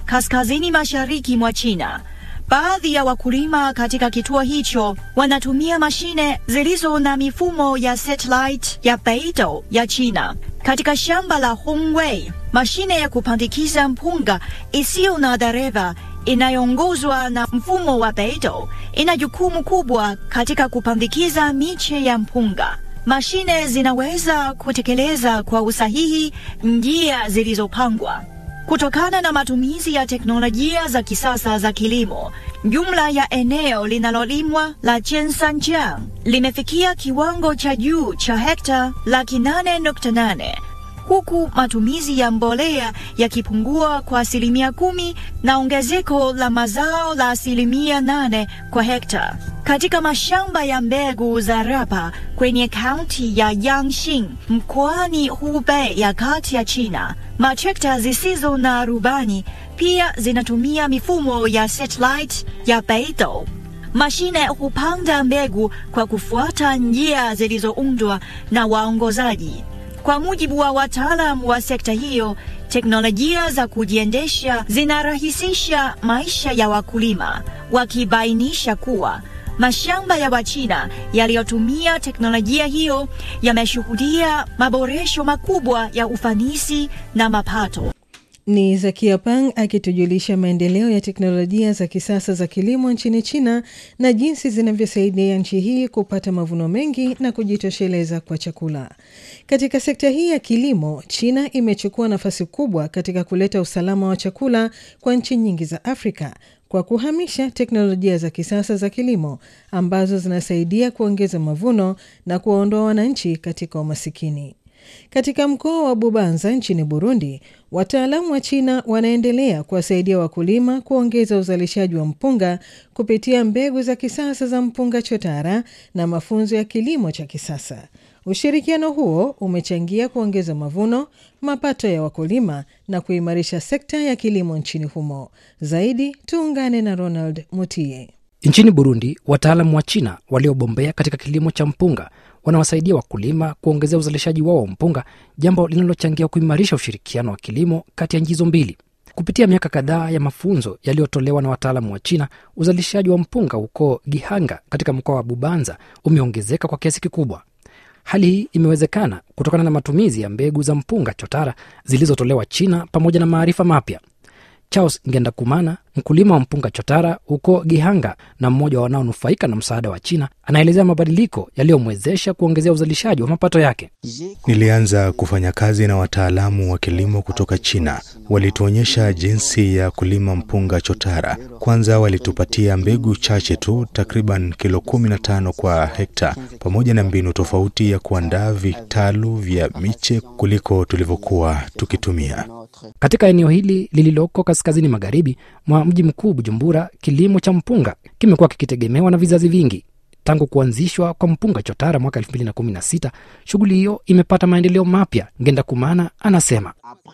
kaskazini mashariki mwa China. Baadhi ya wakulima katika kituo hicho wanatumia mashine zilizo na mifumo ya satellite ya Beidou ya China. Katika shamba la Hongwei, mashine ya kupandikiza mpunga isiyo na dereva inayoongozwa na mfumo wa Beidou ina jukumu kubwa katika kupandikiza miche ya mpunga. Mashine zinaweza kutekeleza kwa usahihi njia zilizopangwa. Kutokana na matumizi ya teknolojia za kisasa za kilimo, jumla ya eneo linalolimwa la Jiansanjiang limefikia kiwango cha juu cha hekta laki nane nukta nane huku matumizi ya mbolea yakipungua kwa asilimia kumi na ongezeko la mazao la asilimia nane kwa hekta. Katika mashamba ya mbegu za rapa kwenye kaunti ya Yangxing mkoani Hubei ya kati ya China, matrekta zisizo na rubani pia zinatumia mifumo ya satellite ya Beidou. Mashine hupanda mbegu kwa kufuata njia zilizoundwa na waongozaji. Kwa mujibu wa wataalam wa sekta hiyo, teknolojia za kujiendesha zinarahisisha maisha ya wakulima, wakibainisha kuwa mashamba ya Wachina yaliyotumia teknolojia hiyo yameshuhudia maboresho makubwa ya ufanisi na mapato. Ni Zakia Pang akitujulisha maendeleo ya teknolojia za kisasa za kilimo nchini China na jinsi zinavyosaidia nchi hii kupata mavuno mengi na kujitosheleza kwa chakula. Katika sekta hii ya kilimo, China imechukua nafasi kubwa katika kuleta usalama wa chakula kwa nchi nyingi za Afrika kwa kuhamisha teknolojia za kisasa za kilimo ambazo zinasaidia kuongeza mavuno na kuwaondoa wananchi katika umasikini. Katika mkoa wa Bubanza nchini Burundi, wataalamu wa China wanaendelea kuwasaidia wakulima kuongeza uzalishaji wa mpunga kupitia mbegu za kisasa za mpunga chotara na mafunzo ya kilimo cha kisasa. Ushirikiano huo umechangia kuongeza mavuno, mapato ya wakulima na kuimarisha sekta ya kilimo nchini humo. Zaidi tuungane na Ronald Mutie. Nchini Burundi, wataalamu wa China waliobombea katika kilimo cha mpunga wanawasaidia wakulima kuongezea uzalishaji wao wa mpunga, jambo linalochangia kuimarisha ushirikiano wa kilimo kati ya nchi hizo mbili. Kupitia miaka kadhaa ya mafunzo yaliyotolewa na wataalamu wa China, uzalishaji wa mpunga huko Gihanga katika mkoa wa Bubanza umeongezeka kwa kiasi kikubwa. Hali hii imewezekana kutokana na matumizi ya mbegu za mpunga chotara zilizotolewa China pamoja na maarifa mapya. Charles Ngendakumana, mkulima wa mpunga chotara huko Gihanga na mmoja wa wanaonufaika na msaada wa China, anaelezea mabadiliko yaliyomwezesha kuongezea uzalishaji wa mapato yake. Nilianza kufanya kazi na wataalamu wa kilimo kutoka China. Walituonyesha jinsi ya kulima mpunga chotara. Kwanza walitupatia mbegu chache tu, takriban kilo kumi na tano kwa hekta, pamoja na mbinu tofauti ya kuandaa vitalu vya miche kuliko tulivyokuwa tukitumia. Katika eneo hili lililoko kaskazini magharibi mwa mji mkuu Bujumbura, kilimo cha mpunga kimekuwa kikitegemewa na vizazi vingi. Tangu kuanzishwa kwa mpunga chotara mwaka 2016 shughuli hiyo imepata maendeleo mapya. Ngenda Kumana anasema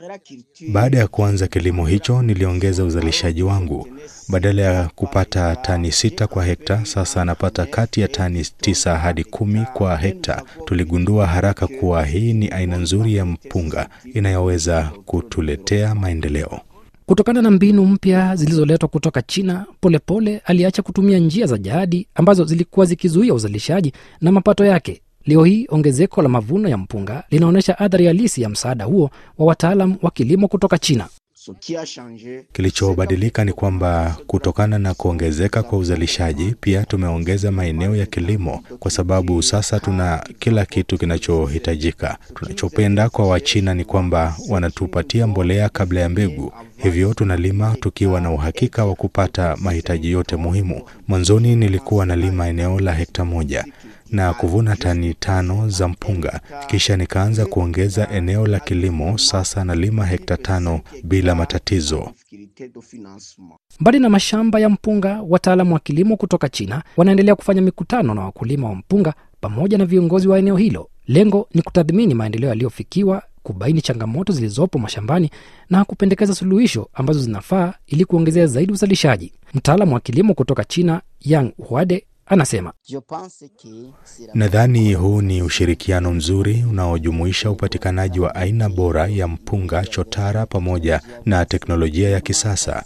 baada ya kuanza kilimo hicho, niliongeza uzalishaji wangu. Badala ya kupata tani sita kwa hekta, sasa anapata kati ya tani tisa hadi kumi kwa hekta. Tuligundua haraka kuwa hii ni aina nzuri ya mpunga inayoweza kutuletea maendeleo. Kutokana na mbinu mpya zilizoletwa kutoka China, Polepole pole aliacha kutumia njia za jadi ambazo zilikuwa zikizuia uzalishaji na mapato yake. Leo hii ongezeko la mavuno ya mpunga linaonyesha athari halisi ya msaada huo wa wataalam wa kilimo kutoka China. Kilichobadilika ni kwamba kutokana na kuongezeka kwa uzalishaji, pia tumeongeza maeneo ya kilimo, kwa sababu sasa tuna kila kitu kinachohitajika. Tunachopenda kwa Wachina ni kwamba wanatupatia mbolea kabla ya mbegu, hivyo tunalima tukiwa na uhakika wa kupata mahitaji yote muhimu. Mwanzoni nilikuwa nalima eneo la hekta moja na kuvuna tani tano za mpunga, kisha nikaanza kuongeza eneo la kilimo. Sasa nalima hekta tano bila matatizo. Mbali na mashamba ya mpunga, wataalamu wa kilimo kutoka China wanaendelea kufanya mikutano na wakulima wa mpunga pamoja na viongozi wa eneo hilo. Lengo ni kutathmini maendeleo yaliyofikiwa, kubaini changamoto zilizopo mashambani na kupendekeza suluhisho ambazo zinafaa ili kuongezea zaidi uzalishaji. Mtaalamu wa kilimo kutoka China Yang Huade anasema Nadhani huu ni ushirikiano mzuri unaojumuisha upatikanaji wa aina bora ya mpunga chotara pamoja na teknolojia ya kisasa.